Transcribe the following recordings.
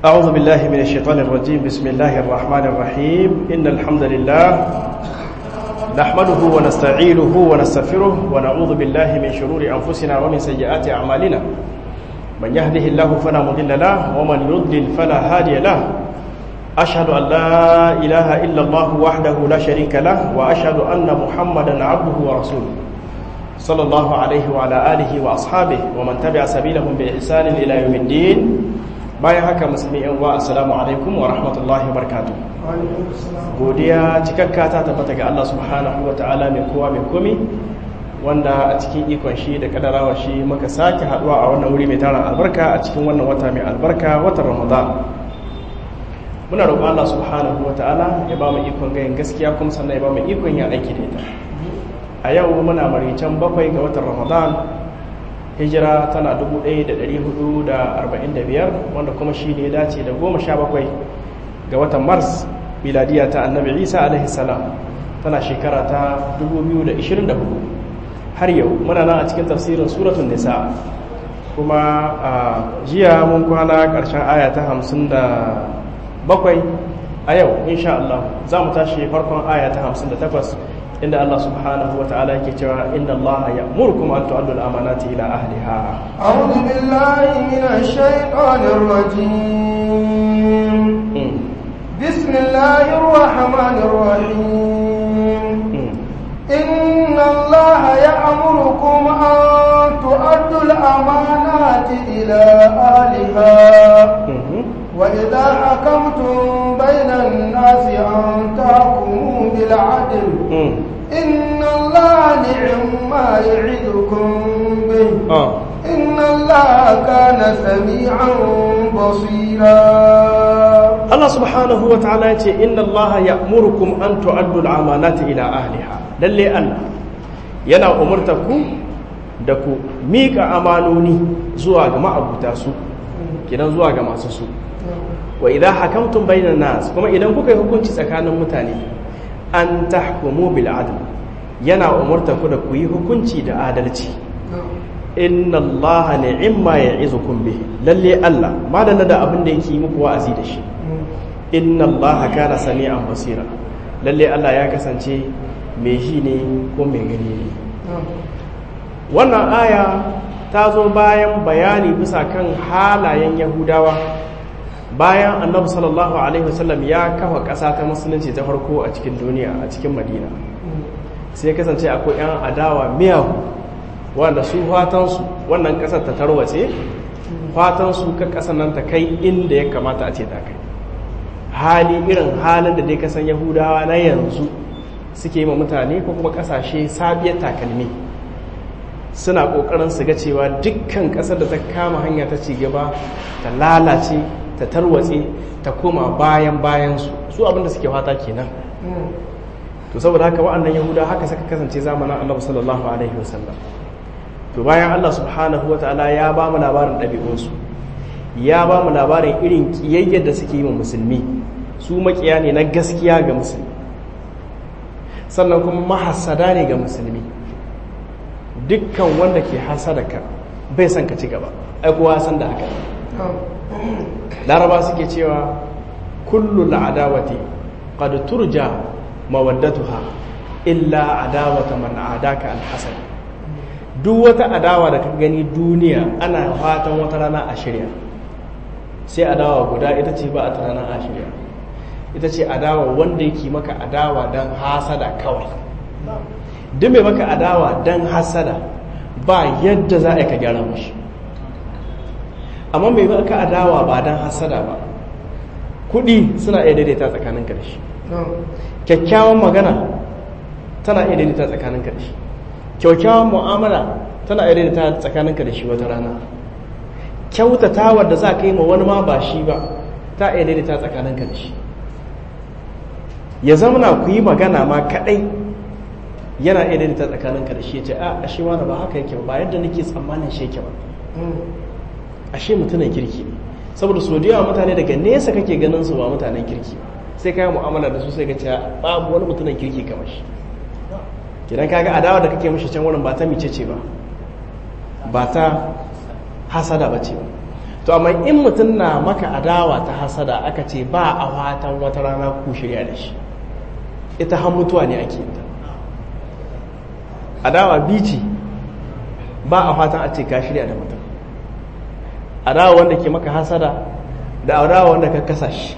أعوذ بالله من الشيطان الرجيم بسم الله الرحمن الرحيم إن الحمد لله نحمده ونستعينه ونستغفره ونعوذ بالله من شرور أنفسنا ومن سيئات أعمالنا من يهده الله فلا مضل له ومن يضلل فلا هادي له أشهد أن لا إله إلا الله وحده لا شريك له وأشهد أن محمدا عبده ورسوله صلى الله عليه وعلى آله وأصحابه ومن تبع سبيلهم بإحسان إلى يوم الدين bayan haka musulmi yan wa assalamu alaikum wa rahmatullahi wa barakatuh godiya cikakka ta tabbata ga Allah subhanahu wa ta'ala mai kowa mai komi wanda a cikin ikon shi da kadarawa shi muka sake haduwa a wannan wuri mai tara albarka a cikin wannan wata mai albarka watan ramadan muna roƙon Allah subhanahu wa ta'ala ya ba mu ikon gayin gaskiya kuma sannan ya ba mu ikon yin aiki da ita a yau muna maricen bakwai ga watan ramadan hijira tana 1445 wanda kuma shi ne dace da 17 ga watan mars miladiya ta annabi isa alaihi salam tana shekara ta 2024 har yau muna nan a cikin tafsirin suratun nisa kuma a jiya mun kwana ƙarshen aya ta 57 a yau insha Allah za mu tashi farkon aya ta 58 inda Allah subhanahu wa ta'ala yake cewa inna Allah ya'murukum an tu'addu al-amanati ila ahliha a'udhu billahi minash shaitanir rajim bismillahir rahmanir rahim inna Allah ya'murukum an tu'addu al-amanati ila ahliha وإذا حكمتم بين الناس أن تحكموا بالعدل إن الله نعم ما يعظكم به إن الله كان سميعا بصيرا الله سبحانه وتعالى إن الله يأمركم أن تؤدوا الأمانات إلى أهلها للي الله yana umarta ku da ku miƙa amanoni zuwa ga ma'abuta su kidan zuwa ga masu su wa idan hakamtum bainan nas kuma idan kuka yi hukunci tsakanin mutane an tahkumu bil adl yana umurta ku da ku yi hukunci da adalci inna allaha ni'ma ya'izukum bih lalle Allah madalla da abin da yake muku wa'azi da shi inna allaha kana sami'an basira lalle Allah ya kasance mai ji ne ko mai gani ne wannan aya ta zo bayan bayani bisa kan halayen yahudawa bayan annabi sallallahu alaihi wasallam ya kafa ƙasa ta musulunci ta farko a cikin duniya a cikin madina sai kasance akwai 'yan adawa miyahu wanda su fatansu wannan ƙasar ta tarwace fatansu ka ƙasar nan ta kai inda ya kamata a ce ta kai hali irin halin da dai kasan yahudawa na yanzu suke yi ma mutane ko kuma ƙasashe sabiyar takalmi suna ƙoƙarin su ga cewa dukkan ƙasar da ta kama hanya ta ci gaba ta lalace ta tarwatse ta koma bayan bayansu su abinda suke fata kenan to saboda haka wa'annan yahuda haka saka kasance zamanin annabi sallallahu alaihi wasallam to bayan Allah subhanahu wataala ya ba mu labarin ɗabi'unsu ya ba mu labarin irin kiyayyar da suke yi wa musulmi su makiya ne na gaskiya ga musulmi sannan kuma mahassada ne ga musulmi dukkan wanda ke hasadaka bai son ka ci gaba ai kowa san da haka laraba suke cewa kullu al'adawati qad turja mawaddatuha illa adawata man adaka alhasad duk wata adawa da ka gani duniya ana fatan wata rana a shirya sai adawa guda ita ce ba a rana a shirya ita ce adawa wanda yake maka adawa don hasada kawai duk mai maka adawa don hasada ba yadda za a yi ka gyara mashi amma mai maka adawa ba don hasada ba kudi suna iya daidaita tsakaninka da shi kyakkyawan magana tana iya daidaita tsakaninka da shi kyakkyawan mu'amala tana iya daidaita tsakaninka da shi wata rana kyautatawar da za ka yi ma wani ma ba shi ba ta iya daidaita tsakaninka da shi ya zamana ku yi magana ma kadai yana iya daidaita tsakaninka da shi ya ce a ashe wani ba haka yake ba yadda nake tsammanin shi yake ba ashe mutumin kirki ne saboda so da yawa mutane daga nesa kake ganin su ba mutanen kirki sai kai mu'amala da su sai ka ce babu wani mutumin kirki kamar shi idan kaga adawa da kake mishi can wurin ba ta mice ce ba ba ta hasada ba ce ba to amma in mutum na maka adawa ta hasada aka ce ba a fatan wata rana ku shirya da shi ita har mutuwa ne ake ta adawa bici ba a fatan a ce ka shirya da mutum adawa wanda ke maka hasada da adawa wanda ka kasa shi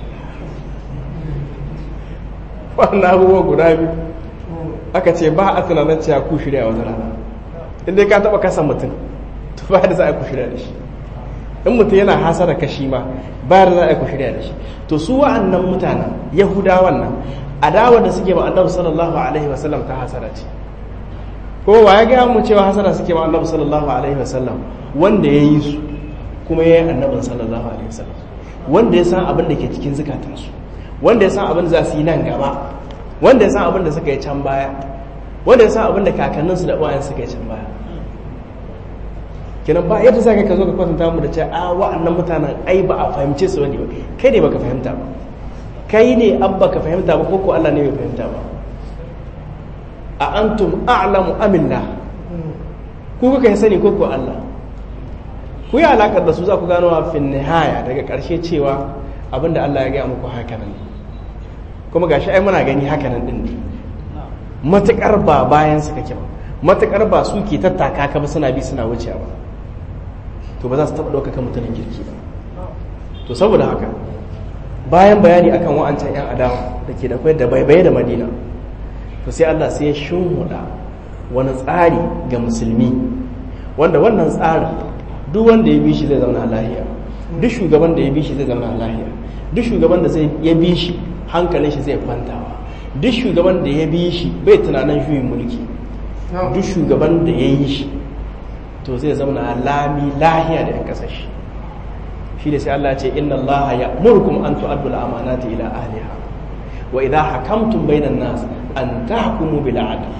wannan abubuwa guda biyu aka ce ba a tunanin cewa ku shirya wata rana inda ka taba kasa mutum to ba da za a ku shirya da shi in mutum yana hasara kashi ma ba da za a ku shirya da shi to su wa'annan mutanen yahudawan nan adawa da suke ma annabi sallallahu alaihi wasallam ta hasara ce ko wa ya gaya mu cewa hasara suke ma annabi sallallahu alaihi wasallam wanda ya yi su kuma ya yi annabin sallallahu alaihi wasallam wanda ya san abin da ke cikin zukatansu wanda ya san abin da za su yi nan gaba wanda ya san abin da suka yi can baya wanda ya san abin da kakanninsu da uwayen suka yi can baya kenan ba yadda za ka zo ka kwatanta mu da cewa a wa'annan mutanen ai ba a fahimce su wani ba kai ne baka fahimta ba kai ne abba ka fahimta ba ko ko Allah ne bai fahimta ba a antum a'lamu amillah ku kuka yi sani ko ko Allah ku yi alakar da su za ku gano a fin nihaya daga ƙarshe cewa abinda Allah ya gaya muku haka nan kuma gashi ai muna gani haka nan din ne matukar ba bayan su kake ba matukar ba su ke tattaka ka ba suna bi suna wucewa ba to ba za su taɓa ɗaukaka mutumin kirki ba to saboda haka bayan bayani akan wa'ancan 'yan adawa da ke da kwai da baibaye da madina to sai Allah sai ya shimhuda wani tsari ga musulmi wanda wannan tsarin duk wanda ya bi shi zai zauna lahiya duk shugaban da ya bi shi zai zauna lahiya duk shugaban da zai ya bi shi hankalin shi zai kwantawa duk shugaban da ya bi shi bai tunanin juyin mulki duk shugaban da ya yi shi to zai zauna lami lahiya da yan kasashe shi da sai Allah ce inna Allah ya murkum an tu'addu al-amanati ila ahliha wa idha hakamtum bainan nas an tahkumu bil adl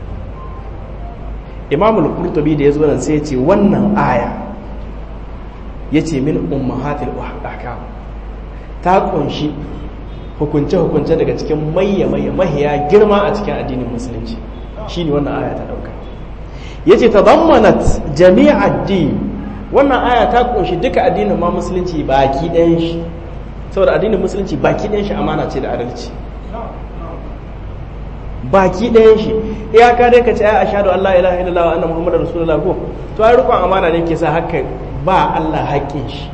Imam al-Qurtubi da yazo nan sai ya ce wannan aya yace min ummahatil ahkam ta kunshi hukunce hukunce daga cikin mayya mayya mahiya girma a cikin addinin musulunci shine wannan aya ta dauka yace tadammanat jami'ad din wannan aya ta kunshi duka addinin ma musulunci baki ɗayan shi saboda addinin musulunci baki ɗayan shi amana ce da adalci baki ɗayan shi iyaka dai ka ce ai ashhadu an la ilaha illallah wa anna muhammadar rasulullah ko to ai rukun amana ne ke sa haka ba Allah haƙƙin shi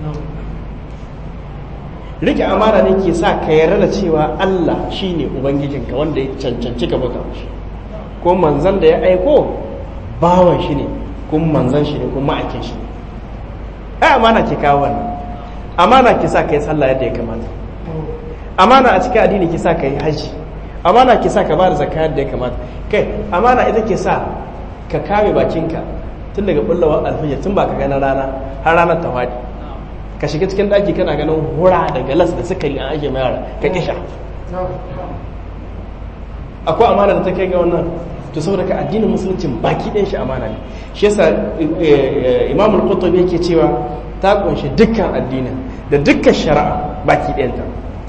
rike amana ne ke sa ka yarda da cewa Allah shine ubangijinka wanda ya cancanci ka baka shi ko manzon da ya aiko bawan shi ne kuma manzon shi ne kuma ma'aikin shi ne ai amana ke kawo wannan amana ke sa kai sallah yadda ya kamata amana a cikin addini ke sa kai haji amana ke sa ka ba da zakka yadda ya kamata kai amana ita ke sa ka kame bakinka tun daga bullawa alfijir tun ba ka gana rana har ranar ta fadi ka shiga cikin daki kana ganin hura da galas da sukari an ake mai yara ka kisha akwai amana da ta kai ga wannan to saboda ka addinin musuluncin baki ɗin shi amana ne shi yasa imam al-qurtubi yake cewa ta kunshi dukkan addinin da dukkan shari'a baki ɗayanta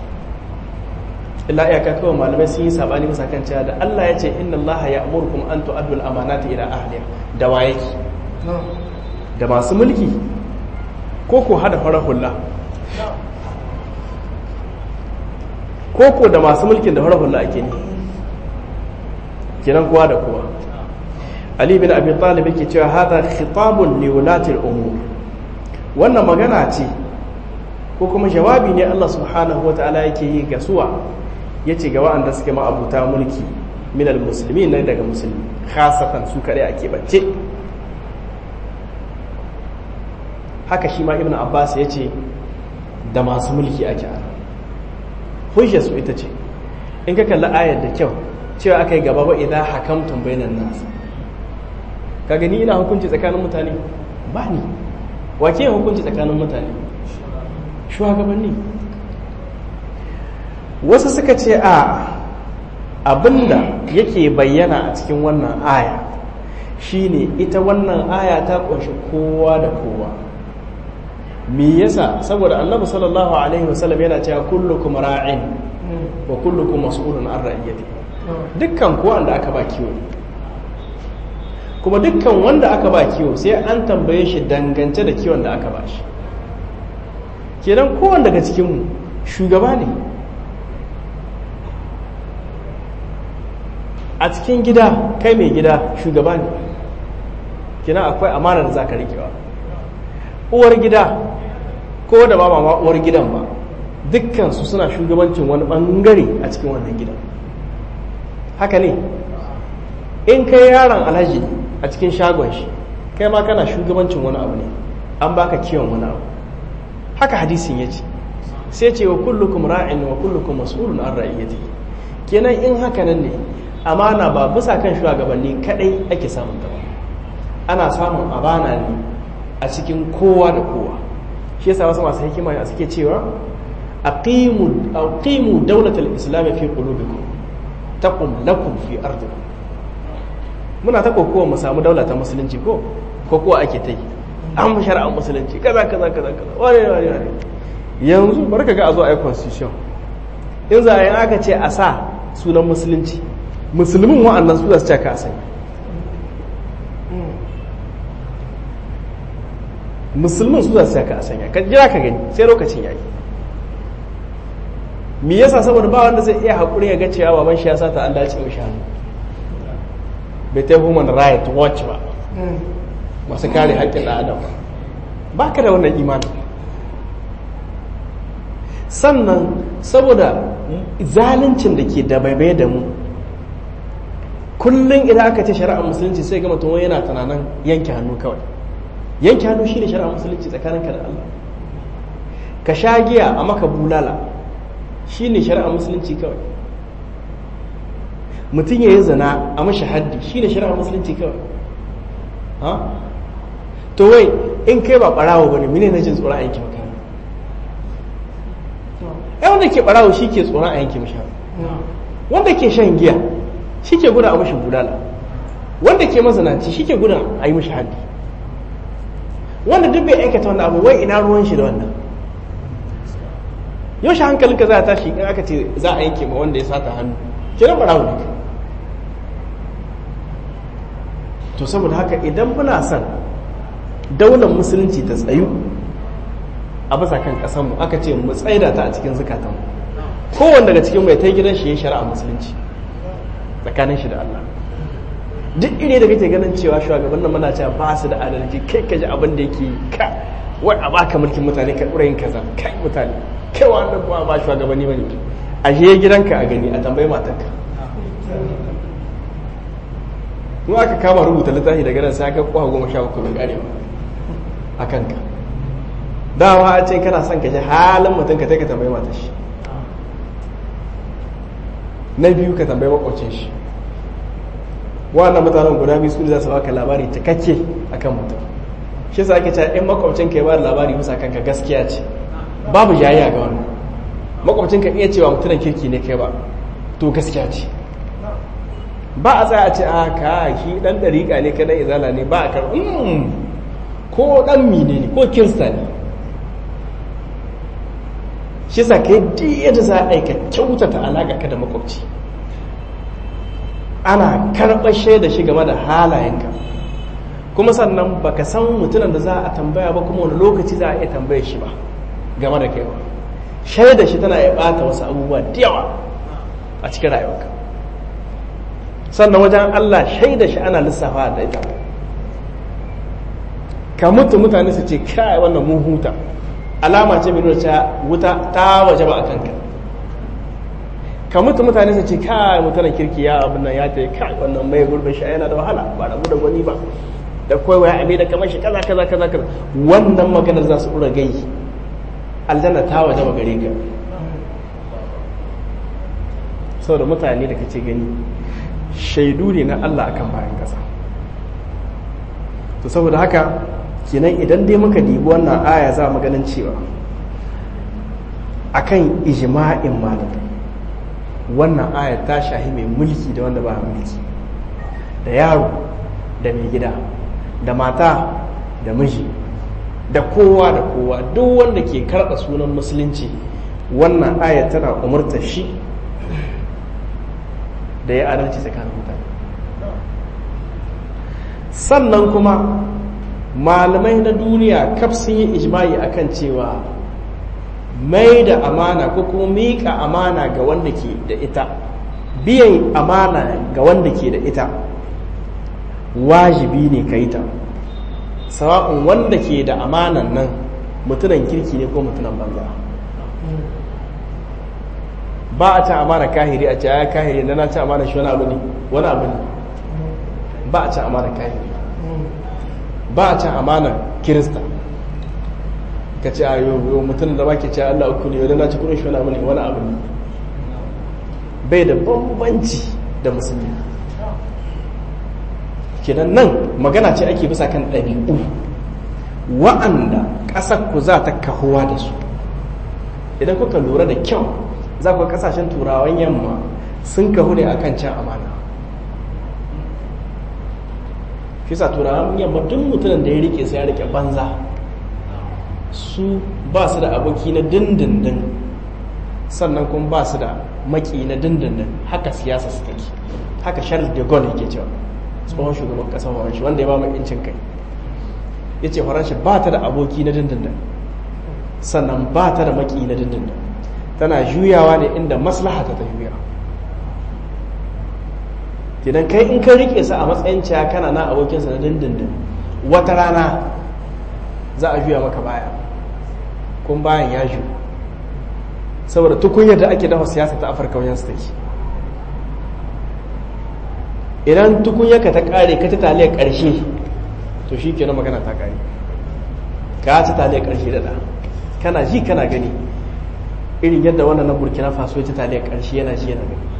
illa iyaka kawai malamai sun yi sabani bisa kan cewa da Allah ya ce inna Allah ya amurkum an tu'addu al-amanati ila ahliha da waye da masu mulki ko ko hada farar hula ko ko da masu mulkin da farar hula ake ne kenan kowa da kowa ali bin abi talib yake cewa hada khitabun li ulati al-umur wannan magana ce ko kuma jawabi ne Allah subhanahu wataala yake yi ga suwa yace ga wa'anda suke ma'abuta mulki min al-muslimin ne daga musulmi khasatan su kare ake bance haka shi ma ibnu abbas yace da masu mulki ake ana hujjar su ita ce in ka kalli ayar da kyau cewa aka yi gaba ba idan hakamtun bainan nasu ka gani ina hukunci tsakanin mutane ba ni wake yin hukunci tsakanin mutane shugabanni wasu suka ce a abinda yake bayyana a cikin wannan aya shine ita wannan aya ta kunshi kowa da kowa me yasa saboda annabi sallallahu alaihi wasallam yana cewa kullukum ra'in wa kullukum mas'ulun an ra'iyati dukkan ko wanda aka ba kiwo kuma dukkan wanda aka ba kiwo sai an tambaye shi dangance da kiwon da aka ba shi kenan kowane daga cikinmu shugaba ne a cikin gida kai mai gida shugaba ne kenan akwai amanar da za ka rikewa uwar gida ko da ba ma uwar gidan ba dukkansu suna shugabancin wani bangare a cikin wannan gidan haka ne in kai yaron alhaji a cikin shagon shi kai ma kana shugabancin wani abu ne an baka kiwon wani abu haka hadisin ya ce sai ce wa kullukum ra'in wa kullukum mas'ulun an ra'iyati kenan in haka nan ne amana ba bisa kan shugabanni kadai ake samun ta ba ana samun amana ne a cikin kowa da kowa shi yasa wasu masu hikima a suke cewa aqimu aqimu dawlatal islam fi qulubikum taqum lakum fi ardikum muna ta kokowa mu samu daula ta musulunci ko kokowa ake ta yi an fi shari'ar musulunci kaza kaza kaza kaza wani wani wani yanzu barka ga a zo a yi constitution in za a yi aka ce a sa sunan musulunci musulmin wa'annan su za su caka a sanya musulmin su za su caka a sanya ka jira ka gani sai lokacin yayi me yasa saboda ba wanda zai iya haƙuri ya ga cewa baban shi ya sata an dace mishi hannu bai ta human right watch ba masu kare haƙƙin ɗan adam ba ka da wannan imanin sannan saboda zaluncin da ke da baibai da mu kullum idan aka ce shari'ar musulunci sai gama tuwon yana tunanin yanke hannu kawai yanke hannu shi ne shari'ar musulunci tsakaninka da Allah ka sha giya a maka bulala shi ne shari'ar musulunci kawai mutum ya yi zina a mashi haddi shi ne shari'ar musulunci kawai to wai in kai ba ɓarawo ba ne mine na jin tsoron a yanke maka ai wanda ke ɓarawo shi ke tsoron a yanke mashi wanda ke shan giya shi ke gudun a mashi bulala wanda ke mazanaci shi ke gudun a yi mashi haddi wanda duk bai aikata wannan abu wai ina ruwan shi da wannan yaushe hankalinka za a tashi in aka ce za a yanke ma wanda ya sata hannu kiran ɓarawo ne to saboda haka idan muna son daular musulunci ta tsayu a bisa kan ƙasanmu aka ce mu tsaida ta a cikin zukatanmu kowane daga cikin mai ta gidan shi ya shari'a musulunci tsakanin shi da Allah duk ire da kake ganin cewa shugaban nan muna cewa ba su da adalci kai ka ji abin da yake ka wai a baka mulkin mutane ka ɗora yin kaza kai mutane kai wannan ba ba shugabanni bane a je gidanka a gani a tambayi matarka in aka kama rubuta littafi daga nan sai aka kwa goma sha bakwai bai kare a kanka dawa a ce kana son ka ji halin mutum ka ka tambayi matar shi na biyu ka tambayi makwacin shi wannan mutanen guda biyu su za su baka labari cikakke akan mutum shi sa ake cewa in makwabcin ka ya ba da labari bisa kanka gaskiya ce babu jayayya ga wannan makwabcin ka iya cewa mutumin kirki ne kai ba to gaskiya ce ba a tsaya a ce a ka shi dan dariƙa ne kai izala ne ba a kar ko dan mine ne ko kirista ne shi sa kai yadda za a aika kyautata alaƙa ka da makwabci ana karɓar shaida shi game da halayenka kuma sannan baka san mutumin da za a tambaya ba kuma wani lokaci za a iya tambaye shi ba game da kaiwa shaida shi tana iya ɓata wasu abubuwa da yawa a cikin rayuwarka sannan wajen Allah shaida shi ana lissafa da ita ka mutu mutane su ce kai wannan mun huta alama ce mai nuna cewa wuta ta waje ba a kanka ka mutu mutane su ce kai mutanen kirki ya abin nan ya ta kai wannan mai gurbin shi yana da wahala ba rabu da wani ba da kawai ya ame da kamar shi kaza kaza kaza kaza wannan maganar za su ɗora gai aljanna ta waje ba gare ka saboda mutane da kace gani shaidu ne na Allah akan bayan ƙasa to saboda haka kenan idan dai muka dibi wannan aya za mu ganin cewa akan ijma'in malamai wannan aya ta shahi mai mulki da wanda ba mulki da yaro da mai gida da mata da miji da kowa da kowa duk wanda ke karɓa sunan musulunci wannan aya tana umarta shi da ya adalci tsakanin mutane sannan kuma malamai na duniya kaf sun yi ijma'i akan cewa mai da amana ko kuma miƙa amana ga wanda ke da ita biyan amana ga wanda ke da ita wajibi ne ka yi ta sawa'un wanda ke da amanan nan mutunan kirki ne ko mutunan banza ba a ci amana kahiri a ci ya kahiri na na ci amana shi wani abu ne wani abu ne ba a ci amana kahiri ba a ci amana kirista ka ce a yau mutum da ba ke ce Allah uku ne yau na ci kudin shi wani abu ne wani abu ne bai da bambanci da musulmi kenan nan magana ce ake bisa kan ɗabi'u wa'anda ƙasar ku za ta kahuwa da su idan kuka lura da kyau za ku kasashen turawan yamma sun kahu ne akan can amana fisa turawan yamma duk mutumin da ya rike sai ya rike banza su ba su da aboki na dindindin sannan kuma ba su da maki na dindindin haka siyasa su take haka charles de gaulle yake cewa tsohon shugaban kasar faranshi wanda ya ba mai incin kai ya ce faranshi ba ta da aboki na dindindin sannan ba ta da maki na dindindin tana juyawa ne inda maslaha ta juya idan kai in ka rike su a matsayin cewa kana na abokinsa na dindindin wata rana za a juya maka baya kun bayan ya ju saboda tukunyar da ake dafa siyasa ta afirka wajen su take idan tukunyarka ta kare ka ci taliyar karshe to shi kenan magana ta kare ka ci taliyar karshe da da kana ji kana gani irin yadda wannan na burkina faso ya ci taliyar karshe yana ji yana gani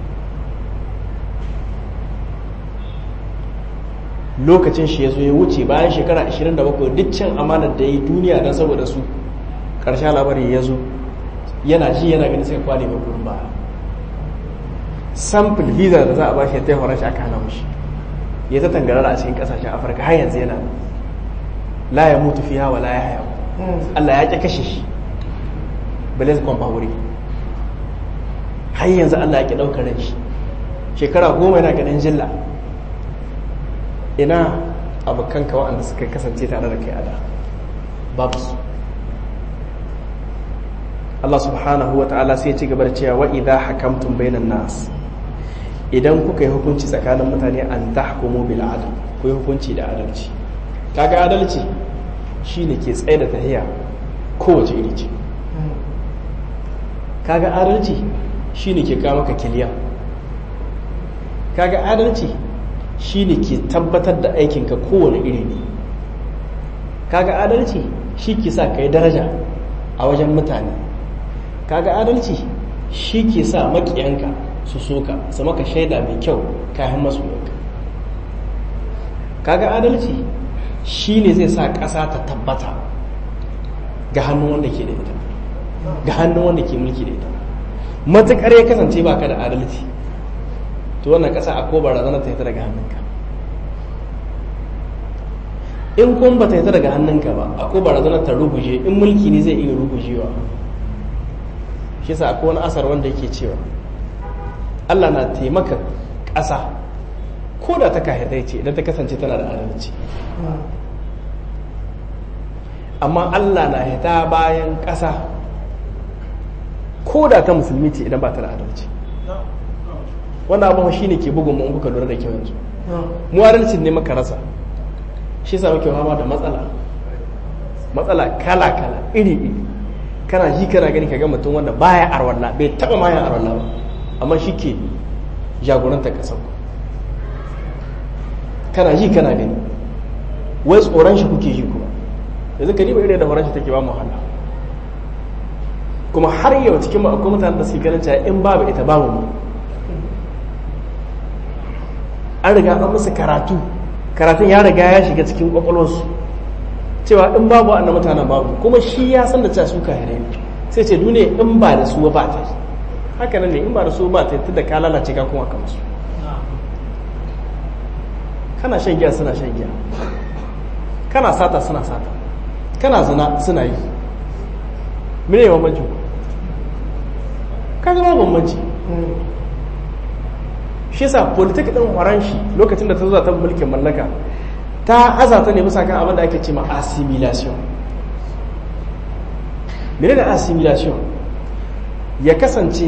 lokacin shi ya zo ya wuce bayan shekara 27 duk cin amanar da ya yi duniya don saboda su ƙarshen labari ya zo yana ji yana gani sai kwale mai gurin ba sample visa da za a ba shi ya ta horon shi aka hana mushi ya ta tangarara a cikin ƙasashen afirka har yanzu yana la ya mutu fiya wa la ya haya Allah ya ƙi kashe shi bale zai kwamfa wuri har yanzu Allah ya ƙi ɗaukar ran shi shekara goma yana ganin jilla ina abokanka waɗanda suka kasance tare da kai a da babu su Allah subhanahu wa ta'ala sai ci gaba da cewa wa idha hakamtum bainan nas idan kuka yi hukunci tsakanin mutane an tahkumu bil adl ku yi hukunci da adalci kaga adalci shine ke tsaye da tahiya kowace iri ce kaga adalci shine ke kawo maka kiliya kaga adalci shi ne ke tabbatar da aikinka kowane iri ne kaga adalci shi ke sa ka yi daraja a wajen mutane kaga adalci shi ke sa makiyanka su soka su maka shaida mai kyau kayan masoyanka kaga adalci shi ne zai sa ƙasa ta tabbata ga hannun wanda ke da ita ga hannun wanda ke mulki da ita matuƙar ya kasance ba ka da adalci to wannan ƙasa a ko barazana ta hita daga hannunka in kun ba ta hita daga hannunka ba a ko barazana ta ruguje in mulki ne zai iya rugujewa shi sa akwai wani asar wanda yake cewa Allah na taimaka ƙasa ko da ta kahidai ce idan ta kasance tana da adalci amma Allah na hita bayan ƙasa ko da ta musulmi ce idan ba ta da adalci wannan abu shi ne ke bugun mu kuka lura da kyau yanzu mu adalcin ne maka rasa shi sa muke fama da matsala matsala kala kala iri iri kana ji kana gani ka ga mutum wanda baya arwalla bai taba ma yin arwalla ba amma shi ke jagoranta kasar kana ji kana gani wai tsoron shi kuke ji kuma yanzu ka riba irin da horon shi take ba mu wahala kuma har yau cikin mu akwai mutanen da suke ganin cewa in babu ita babu mu an riga an musu karatu karatun ya riga ya shiga cikin kwakwalwarsu cewa in babu annan mutanen babu kuma shi ya san da cewa su kahirai ne sai ce duniya in ba da su ba ta yi haka nan ne in ba da su ba ta yi da ka lalace ka kuma kamar su kana shan giya suna shan giya kana sata suna sata kana zina suna yi mene bambanci ka zama bambanci shi yasa politik din horon shi lokacin da ta zo ta mulkin mallaka ta azata ne bisa kan abin da ake ce ma assimilation mene da assimilation ya kasance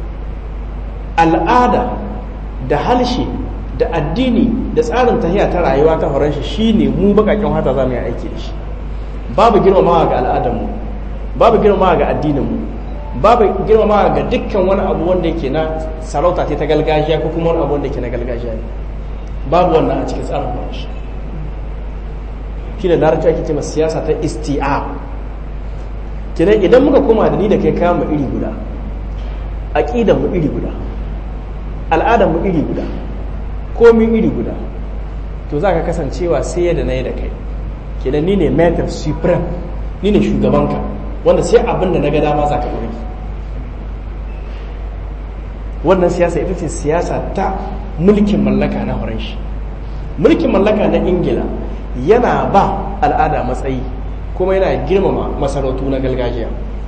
al'ada da halshe da addini da tsarin tahiya ta rayuwa ta horon shi shine mu bakakin hata za mu yi aiki da shi babu girmamawa ga al'adarmu babu girmamawa ga addininmu babu girmamawa ga dukkan wani abu wanda yake na sarauta ta gargajiya ko kuma wani abu wanda yake na gargajiya ne babu wannan a cikin tsarin horon shi shi da larabci ake ce siyasa ta isti'a kenan idan muka koma da ni da kai kama iri guda aƙidan mu iri guda al'adar mu iri guda komin iri guda to za ka kasancewa sai yadda na yi da kai kenan ni ne metar supreme ni ne shugabanka wanda sai abin da na ga dama za ka ɗori wannan siyasa ita ce siyasa ta mulkin mallaka na horon mulkin mallaka na ingila yana ba al'ada matsayi kuma yana girmama masarautu na gargajiya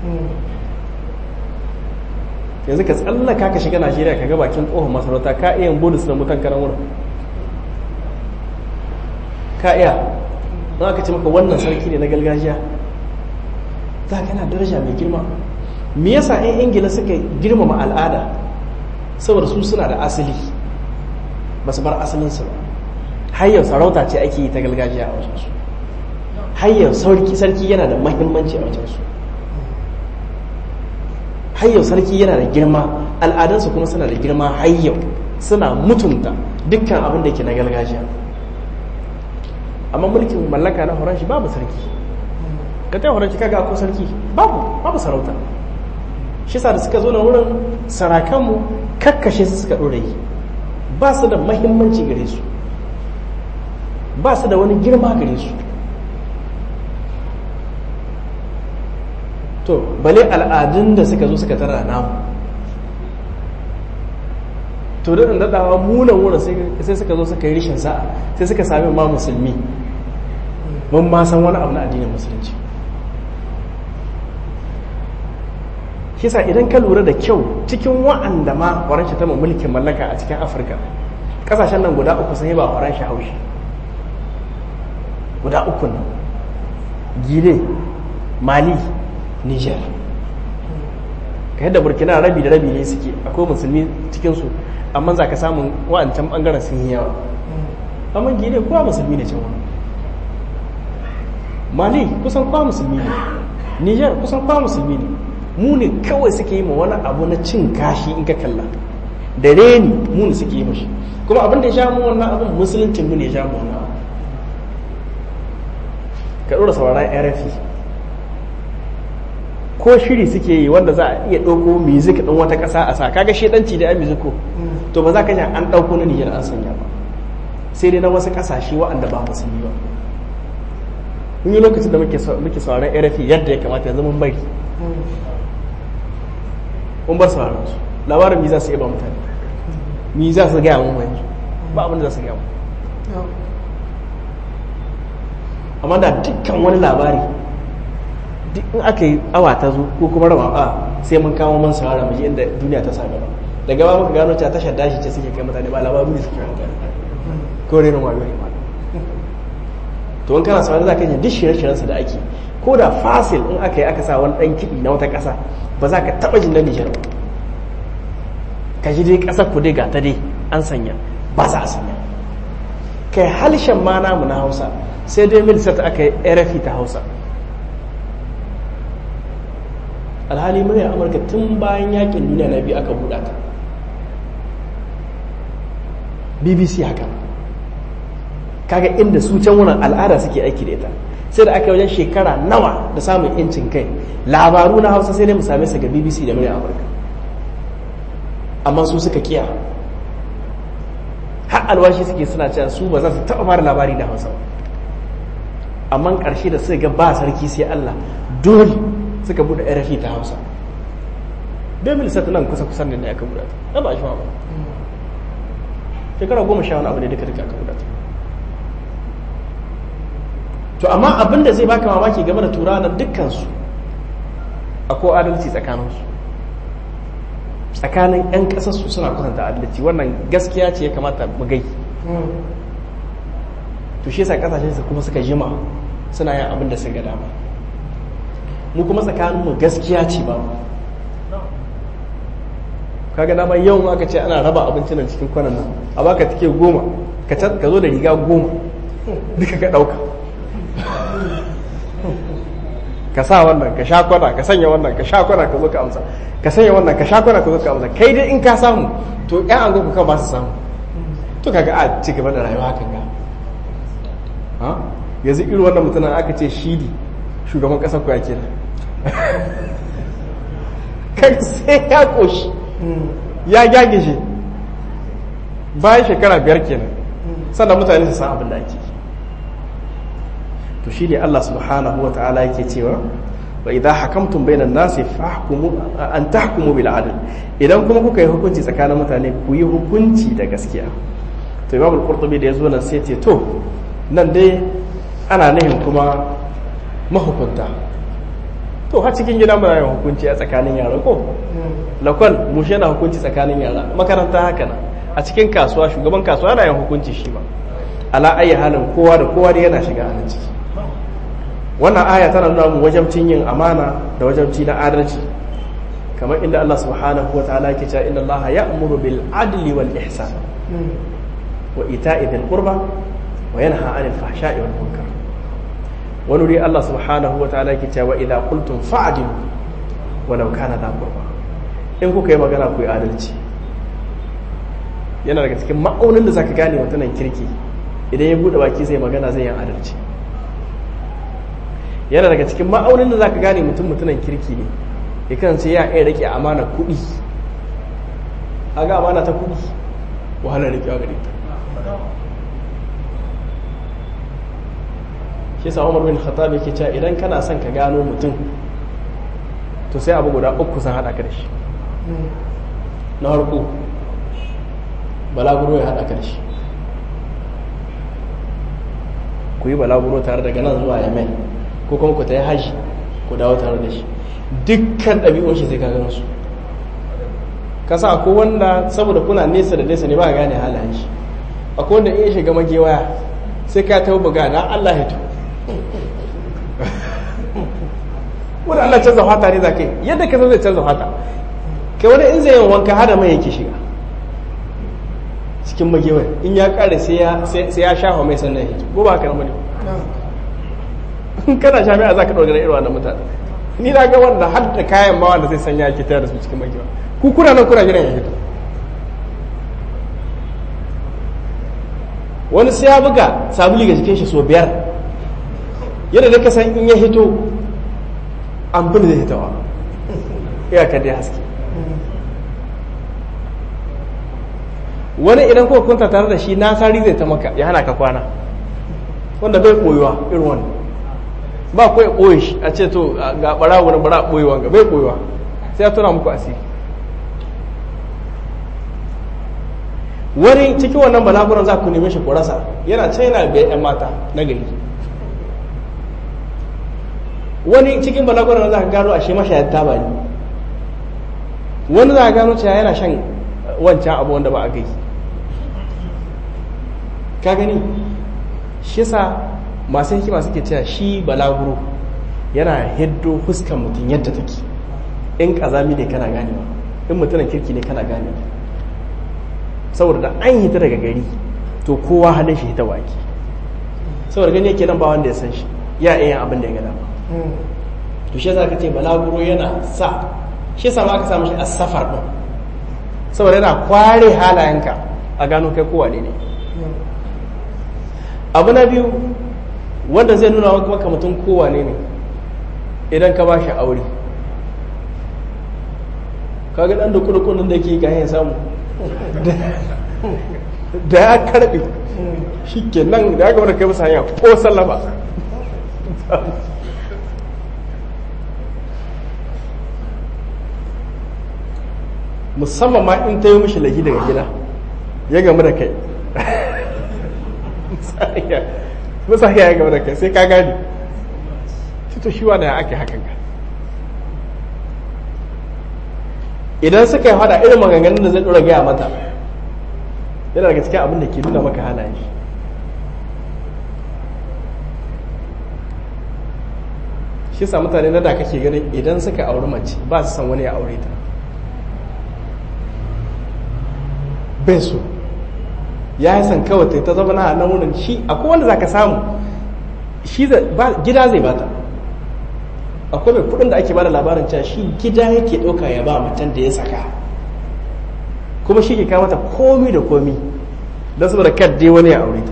yanzu ka tsallaka ka shiga najeriya ka ga bakin tsohon masarauta ka iya yin bonus na mutan karan wurin ka iya don aka ce maka wannan sarki ne na gargajiya za ka yana daraja mai girma me yasa 'yan ingila suka girmama al'ada saboda su suna da asali ba su bar asalinsu ba hayyar sarauta ce ake yi ta gargajiya a wajensu hayyar sarki yana da mahimmanci a wajensu hayyau sarki yana da girma al'adansu kuma suna da girma hayyau suna mutunta dukkan abin da ke na gargajiya amma mulkin mallaka na horon shi babu sarki ka ta horon shi kaga ko sarki babu babu sarauta shi sa da suka zo na wurin sarakanmu kakkashe su suka ɗore ba su da mahimmanci gare su ba su da wani girma gare su to bale al'adun da suka zo suka tara namu to da ɗan daɗawa munan wurin sai suka zo suka yi rishin sa'a sai suka sami ma musulmi mun ma san wani abu na addinin musulunci kisa idan ka lura da kyau cikin wa'anda ma waranshi ta mulkin mallaka a cikin afirka ƙasashen nan guda uku sun yi ba waranshi haushi guda uku nan gine mali Niger ka yadda burkina rabi da rabi ne suke akwai musulmi cikinsu amma za ka samun wa'ancan bangaren sun yi yawa amma gine kowa musulmi ne can wani mali kusan kowa musulmi ne Niger kusan kowa musulmi ne mu ne kawai suke yi ma wani abu na cin kashi in ka kalla da reni mu ne suke yi mashi kuma abin da ya sha mu wannan abin musuluncin mu ne ya sha mu wannan abu ka ɗora sauraron rfi ko shiri suke yi wanda za a iya ɗauko music ɗin wata ƙasa a sa kaga shedanci da ya musico to ba za ka an ɗauko na niyyar an sanya ba sai dai na wasu ƙasashe waɗanda ba musulmi ba mun yi lokacin da muke sauraron rfi yadda ya kamata yanzu mun bari mun bar sauraron su labarin mi za su iya ba mutane mi za su gaya mun yanzu ba abin da za su gaya mun amma da dukkan wani labari duk in aka yi awa ta zo ko kuma raba a sai mun kama man saurara mu ji inda duniya ta sa gaba daga ba muka gano cewa tashar dashi ce suke kai mutane ba labaru ne suke mutane ko renin wayo ne ma to in kana saurara za ka yi duk shirye-shiryen sa da ake ko da fasil in aka yi aka sa wani dan kiɗi na wata ƙasa ba za ka taɓa jin na Nijar ba ka ji dai ƙasar ku dai ga ta dai an sanya ba za a sanya kai halshen ma namu na Hausa sai dai milisata aka yi RFI ta Hausa alhali murya amurka tun bayan yakin duniya na biyu aka buɗa ta bbc haka kaga inda su can wurin al'ada suke aiki da ita sai da aka wajen shekara nawa da samun yancin kai labaru na hausa sai dai mu same su ga bbc da murya amurka amma su suka kiya har alwashi suke suna cewa su ba za su taɓa fara labari da hausa amma ƙarshe da suka ga ba sarki sai allah dole suka bude rfi ta hausa don milisata nan kusa kusan da ne aka buɗa ta ba shi ba shekara goma sha wani abu ne duka duka aka buɗa ta to amma abin da zai baka mamaki game da turawa nan dukkansu akwai adalci tsakaninsu tsakanin 'yan ƙasarsu suna kusanta adalci wannan gaskiya ce ya kamata mu gai to shi yasa kasashen su kuma suka jima suna yin abin da suka dama mu kuma tsakaninmu gaskiya ce ba kaga dama yau aka ce ana raba abincin nan cikin kwanan nan a baka take goma ka zo da riga goma duka ka ɗauka ka sa wannan ka sha kwana ka sanya wannan ka sha kwana ka zo ka amsa ka sanya wannan ka sha kwana ka zo ka amsa kai dai in ka samu to ƴan an ku kan ba su samu to kaga a ci gaba da rayuwa hakan ga ha yanzu irin wannan mutumin aka ce shidi shugaban ƙasar ku ya kenan kai sai ya koshi ya gyage shi bayan shekara biyar kenan sannan mutane su san abin da ake to shi ne Allah subhanahu wa ta'ala yake cewa wa idza hakamtum bainan nasi fahkumu an tahkumu bil adl idan kuma kuka yi hukunci tsakanin mutane ku yi hukunci da gaskiya to Imam al-Qurtubi da yazo nan sai ce to nan dai ana nihin kuma mahukunta to har cikin gida muna yin hukunci a tsakanin yara ko lakon mushe na hukunci tsakanin yara makaranta haka na a cikin kasuwa shugaban kasuwa yana yin hukunci shi ma ala ayi halin kowa da kowa da yana shiga a ciki wannan aya tana nuna mu wajabcin yin amana da wajabci na adalci kamar inda Allah subhanahu wataala yake cewa inna Allah ya'muru bil adli wal ihsan wa ita'i dhil qurba wa yanha 'anil fahsha'i wal munkar wani wuri Allah subhanahu wa ta'ala ke cewa idza qultum fa'dilu walau kana da qurba in kuka yi magana ku yi adalci yana daga cikin ma'aunin da zaka gane mutumin kirki idan ya bude baki zai magana zai yi adalci yana daga cikin ma'aunin da zaka gane mutum mutumin kirki ne ya kasance ya iya rike amana kuɗi aga amana ta kuɗi wahalar rikewa gare ta shi sa umar bin khattab yake cewa idan kana son ka gano mutum to sai abu guda uku san hada ka da shi na harko balaguro ya hada ka da shi ku yi balaguro tare daga nan zuwa yamen ko kuma ku ta yi haji ku dawo tare da shi dukkan ɗabi'un shi sai ka gano su kasa akwai wanda saboda kuna nesa da nesa ne ba gane halayen shi akwai wanda iya shiga magewaya sai ka ta buga na Allah ya to wani Allah canza fata ne za ka yi yadda ka zai canza fata kai wani in zai yin wanka hada mai yake shiga cikin magewai in ya kare sai ya shafa mai sannan hito ko ba haka nan bane in kana jami'a za ka ɗaukar irin wannan mutane ni na ga wanda har da kayan ma wanda zai sanya ake tayar da su cikin magewa ku kuna nan kuna jiran ya hito wani sai ya buga sabuli ga jikin shi so biyar yadda da ka san in ya hito an bin zai hitawa iyakar dai haske wani idan kuka kunta tare da shi na sari zai ta maka ya hana ka kwana wanda bai koyuwa irin wani ba kawai koyi shi a ce to ga bara wani bara koyuwa ga bai koyuwa sai ya tuna muku asiri wani cikin wannan balaguran za ku neme shi kurasa yana can yana bai yan mata na gari wani cikin balaguran za ka gano a shi mashayar taba ne wani za ka gano cewa yana shan wancan abu wanda ba a gai ka gani shi yasa masu hikima suke cewa shi balaguro yana hiddo fuskan mutum yadda take in kazami ne kana ganewa in mutumin kirki ne kana ganewa saboda da an hita daga gari to kowa halin shi hita waki saboda gani yake nan ba wanda ya san shi ya iya abin da ya gada ba to shi yasa ka ce balaguro yana sa shi yasa ma aka samu shi as-safar din saboda yana kware halayenka a gano kai kowa ne ne abu na biyu wanda zai nuna maka mutum kowa ne ne idan ka ba shi aure kaga dan dukudukunin da ke gahin samu da ya karbe shi ke nan da ya gaba da kai masa hanya ko sallama musamman ma in ta yi mishi lagi daga gida ya gamu da kai musa ya gamu da kai sai ka gani to shi wanda ya ake hakan ka idan suka yi hada irin maganganun da zai dora gaya mata yana daga cikin abin da ke nuna maka halayen shi shi sa mutane na da kake ganin idan suka auri mace ba su san wani ya aure ta bai so ya yi san kawai ta zama na nan wurin shi akwai wanda za ka samu shi gida zai bata akwai mai kudin da ake bada labarin cewa shi gida yake ɗauka ya ba macen da ya saka kuma shi ke kamata komi da komi don saboda kadde wani ya aure ta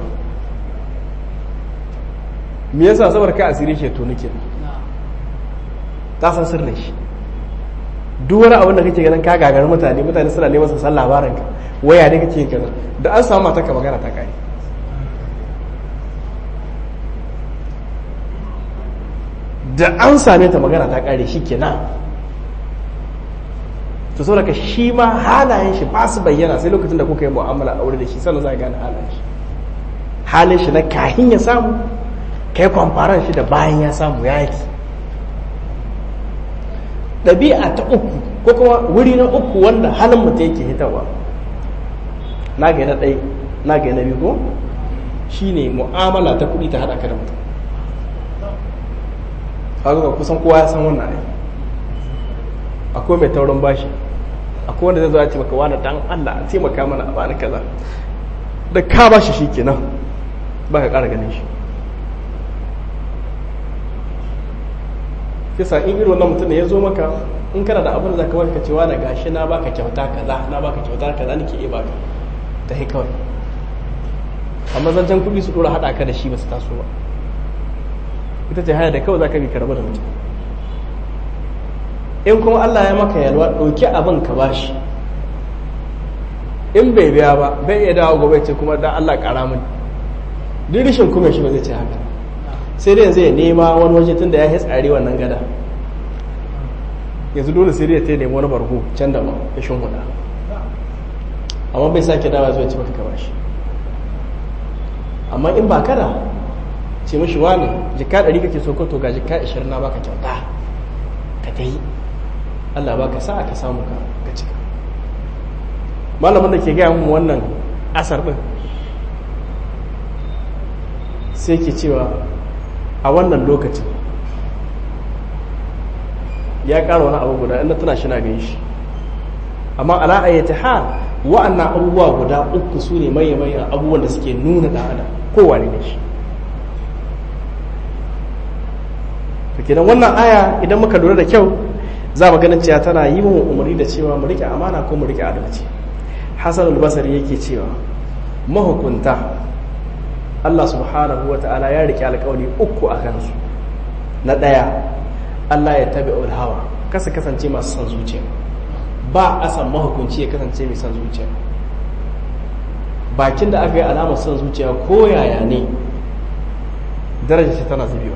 me yasa saboda ka asiri ke to nake ta san sirrin shi duk wani abin da kake ganin ka gagarin mutane mutane suna neman su san labarin ka waya ne kake yin kaza da an samu mata ka magana ta kare da an same ta magana ta kare shi kenan to saboda ka shi ma halayen shi ba su bayyana sai lokacin da kuka yi mu'amala aure da shi sannan za a gane halayen shi halin shi na kahin ya samu kai kwamfaran shi da bayan ya samu ya yake ɗabi'a ta uku ko kuma wuri na uku wanda halin mutum yake hitarwa na ga na ɗai na ga na biyu ko shi ne mu'amala ta kuɗi ta haɗa ka da mutum haka kusan kowa ya san wannan ai akwai mai taurin bashi akwai wanda zai zo ya ce maka wani dan Allah a taimaka mana a bani kaza da ka bashi shi kenan ba ka ƙara ganin shi kisa in irin wannan mutum ne ya zo maka in kana da abin da zaka baka cewa na gashi na baka kyauta kaza na baka kyauta kaza nake iya baka ta hi kawai amma zancen kuɗi su dora haɗa ka da shi ba su taso ba ita ce haya da kawai zaka bi karɓar da mutum in kuma Allah ya maka yalwa ɗauki abin ka bashi in bai biya ba bai iya dawo gobe ce kuma dan Allah ƙara mini duk rishin kuma shi ba zai ce haka sai dai zai nema wani waje tun da ya tsari wannan gada yanzu dole sai dai ta nemi wani bargo can da ba ya shin huda amma bai sake dawa zuwa ci maka ka bashi amma in ba kada ce mashi wani jika ɗari kake so ko to ga jika ashirin na baka kyauta ka ta yi Allah baka sa ka samu ka ka cika malamin da ke gaya mu wannan asar ɗin sai ke cewa a wannan lokacin ya ƙara wani abu guda inda tana shi na gan shi amma ala ayyata hal wa'annan abubuwa guda uku su ne maye mayan abubuwan da suke nuna ɗan adam kowane ne shi kenan wannan aya idan muka lura da kyau za mu ganin cewa tana yi mu umarni da cewa mu rike amana ko mu rike adalci hasan al-basri yake cewa mahukunta Allah subhanahu wa ta'ala ya rike alƙawari uku a kansu na ɗaya Allah ya tabi hawa kasa kasance masu san zuciya ba a san mahukunci ya kasance mai san zuciya bakin da aka yi alamar san zuciya ko yaya ne darajar shi tana zubewa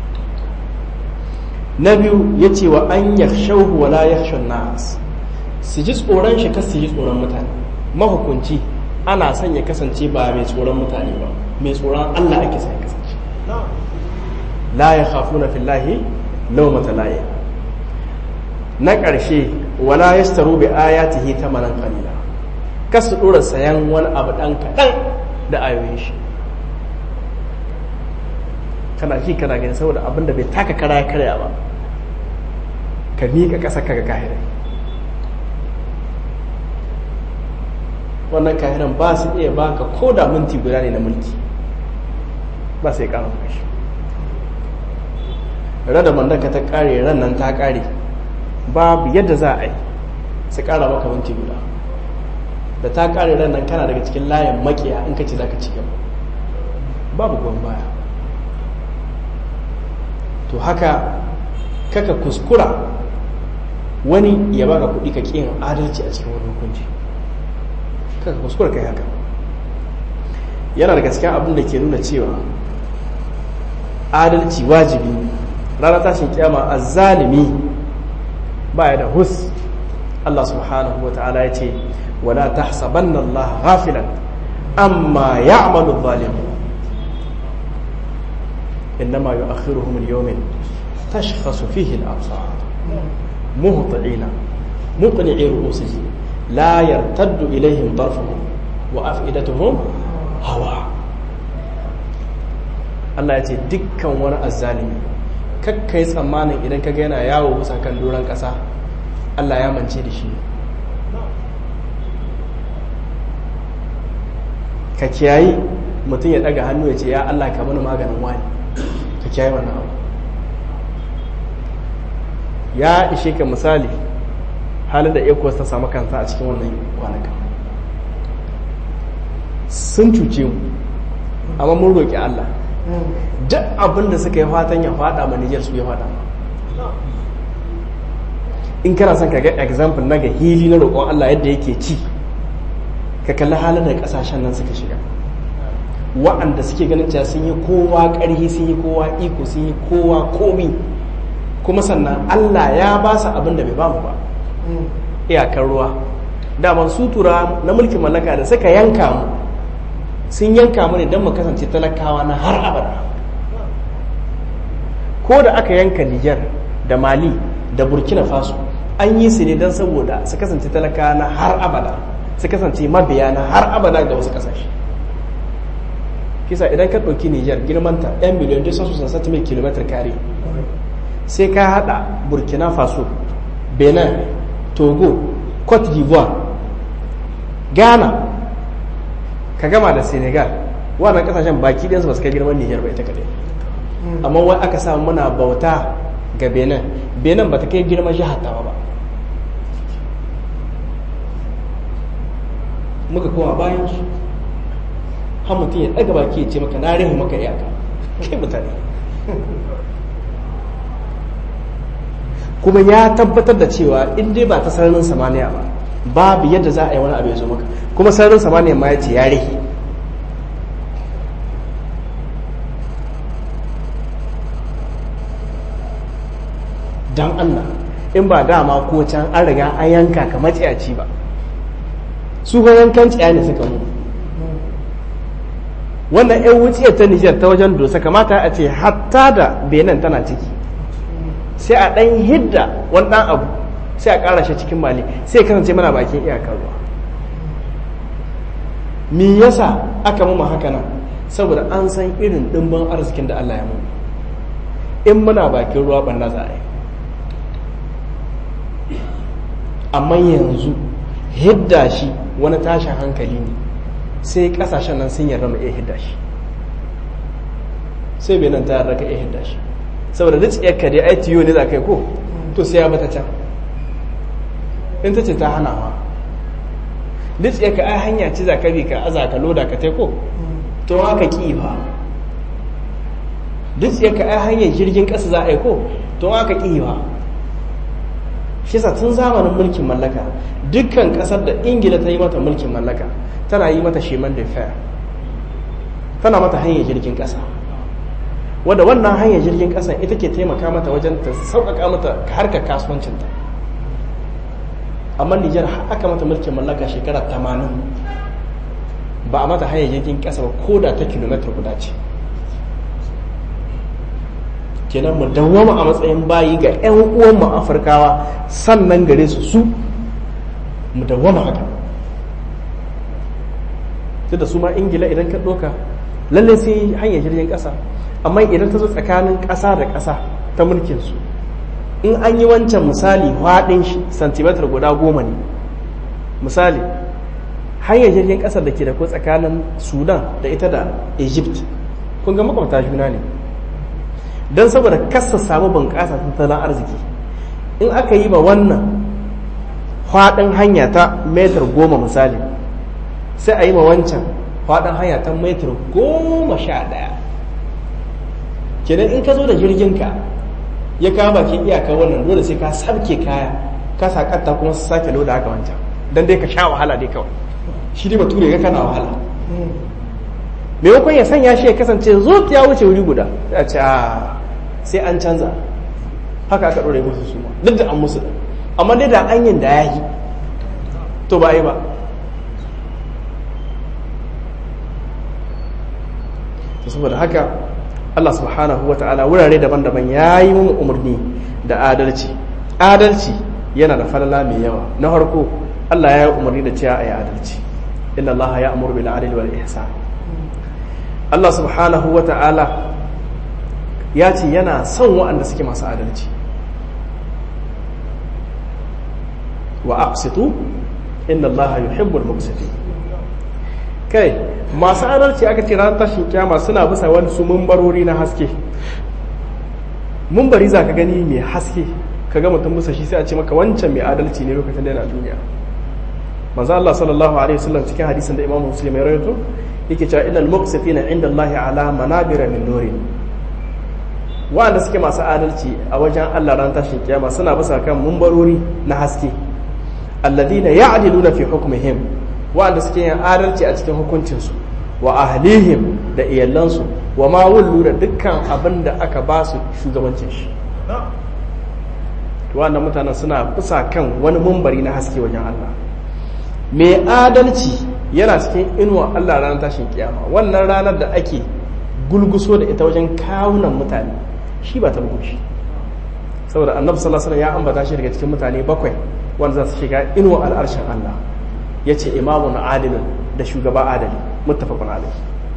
na biyu ya ce wa an yakhshawhu wa la yakhshan nas su ji tsoron shi kasu ji tsoron mutane mahukunci ana son ya kasance ba mai tsoron mutane ba mai tsoron Allah ake son ya kasance la ya khafuna fillahi lawmata laye na ƙarshe wala yastaru bi ayatihi tamanan qalila kasu dora sayan wani abu dan kadan da ayoyin shi kana ji kana gani saboda abin da bai taka kara ya karya ba ka miƙa ƙasa ka ga kahirai wannan kahiran ba su iya baka ko da minti guda ne na mulki ba sai ƙara kashi rada mandaka ta ƙare ran nan ta ƙare babu yadda za a yi su ƙara maka minti guda da ta ƙare ran nan kana daga cikin layin makiya in ka ce za ka ci gaba babu gwan baya to haka kaka kuskura wani ya baka kuɗi ka ƙin adalci a cikin wani hukunci kaka kuskura kai haka yana daga cikin abin da ke nuna cewa adalci wajibi ranar tashin kyama a zalimi baya da hus Allah subhanahu wa ta'ala ya ce wala tahsabanna Allah ghafilan amma ya'malu zalimun إنما يؤخرهم اليوم تشخص فيه الأبصار مهطعين مقنعي رؤوسهم لا يرتد إليهم طرفهم وأفئدتهم هواء Allah ya ce dukkan wani azzalimi kakkai tsammanin idan ka yana yawo bisa kan doron ƙasa Allah ya mance da shi ka kiyayi mutum ya daga hannu ya ce ya Allah ka mana maganin wani ka kiyayi wannan abu ya ishe ka misali halin da ecos ta samu kanta a cikin wannan kwanaka sun cuce mu amma mun roƙi Allah duk abin da suka yi fatan ya fada ma Nijar su ya fada in kana son ka ga example na ga hili na roƙon Allah yadda yake ci ka kalli halin da ƙasashen nan suka shiga wa'anda suke ganin cewa sun yi kowa ƙarhi sun yi kowa iko sun yi kowa komi kuma sannan Allah ya ba su abin da bai ba mu ba iyakar ruwa daman sutura na mulkin mallaka da suka yanka mu sun yanka mu ne don mu kasance talakawa na har abada ko da aka yanka Nijar da Mali da Burkina Faso an yi su ne don saboda su kasance talakawa na har abada su kasance mabiya na har abada ga wasu kasashe kisa idan ka ɗauki Nijar girmanta 'yan miliyan 260 km kare sai ka hada Burkina Faso Benin Togo Cote d'Ivoire Ghana ka gama da Senegal wannan kasashen baki ɗinsu ba su kai girman Nijar ba ita kaɗai amma wai aka samu muna bauta ga Benin Benin ba ta kai girman jihar tawa ba muka kowa bayan su har mutum ya ɗaga baki ya ce maka na rihu maka iyaka kai mutane kuma ya tabbatar da cewa in dai ba ta sararin samaniya ba babu yadda za a yi wani abu ya zo maka kuma sararin samaniya ma ya ce ya rihi don allah in ba dama ko can an riga an yanka ka matsiyaci ba su ga yankan tsiya ne suka mu wannan yan wuciyar ta nijar ta wajen dosa kamata a ce hatta da benin tana ciki sai a ɗan hidda wani ɗan abu sai a ƙara shi cikin mali sai kasance mana bakin iyakar ruwa me yasa aka mu haka nan saboda an san irin ɗimbin arzikin da Allah ya mu in muna bakin ruwa ɓanna za a yi amma yanzu hidda shi wani tashin hankali ne sai kasashen nan sun yarda mu iya hidda shi sai bai nan ta yarda ka iya hidda shi saboda duk tsayarka dai ai tiyo ne za ka yi ko to sai ya bata can in ta ce ta hana ma duk tsayarka ai hanya ce za ka bi ka aza ka loda ka ko to haka ki ba duk tsayarka ai hanyar jirgin ƙasa za a yi ko to haka ki ba shi sa tun zamanin mulkin mallaka dukkan kasar da ingila ta yi mata mulkin mallaka tana yi mata sheman da fair tana mata hanyar jirgin kasa wadda wannan hanyar jirgin kasa ita ke taimaka mata wajen ta sauƙaƙa mata harkar kasuwancinta amma nijar aka mata mulkin mallaka shekara 80 ba a mata hanyar jirgin kasa ba ko da ta kilomitar guda ce kenan mu dawwama a matsayin bayi ga 'yan uwanmu afirkawa sannan gare su su mu dawwama haka sai da su ma ingila idan ka ɗoka lallai sai hanyar jirgin ƙasa amma idan ta zo tsakanin ƙasa da ƙasa ta mulkin su in an yi wancan misali faɗin shi santimetar guda goma ne misali hanyar jirgin ƙasa da ke da ko tsakanin sudan da ita da egypt kun ga makwabta juna ne don saboda kasa samu bunƙasa tattalin arziki in aka yi ba wannan faɗin hanya ta metar goma misali sai a yi ma wancan faɗin hanya ta metar goma sha ɗaya kenan in ka zo da jirginka ya kama bakin iyaka wannan dole sai ka sabke kaya ka sakatta kuma su sake loda haka wancan don dai ka sha wahala dai kawai shi dai bature ga kana wahala maimakon ya sanya shi ya kasance zo ya wuce wuri guda sai a ce a sai an canza haka aka ɗore musu su duk da an musu da amma dai da an yin da ya yi to ba yi ba to saboda haka Allah subhanahu wa ta'ala wurare daban-daban ya yi mun umarni da adalci adalci yana da falala mai yawa na farko Allah ya yi umarni da cewa a yi adalci inna Allah ya amuru bil adli wal ihsan Allah subhanahu wa ta'ala ya ce yana son waɗanda suke masu adalci wa aqsitu inna allaha yuhibbul muqsitin kai masu adalci aka ce ranar tashin kyama suna bisa wani su mumbarori na haske mumbari za ka gani mai haske ka ga mutum bisa shi sai a ce maka wancan mai adalci ne lokacin da yana duniya manzo Allah sallallahu alaihi wasallam cikin hadisin da Imam Muslim ya rawaito yake cewa innal muqsitina inda Allah ala manabira min nuri wanda suke masu adalci a wajen Allah ran tashin kiyama suna bisa kan mumbarori na haske alladina ya'diluna fi hukmihim wanda suke yin adalci a cikin hukuncinsu wa ahlihim da iyalansu wa ma wullu da dukkan abin da aka ba su shugabancin shi wannan mutanen suna bisa kan wani mumbari na haske wajen Allah mai adalci yana cikin inuwa Allah ranar tashin kiyama wannan ranar da ake gulguso da ita wajen kawunan mutane shi ba ta bugushi saboda annabi sallallahu alaihi wasallam ya ambata shi daga cikin mutane bakwai wanda za su shiga inuwa al'arshin Allah ya ce imamun adilin da shugaba adali muttafaqun alaihi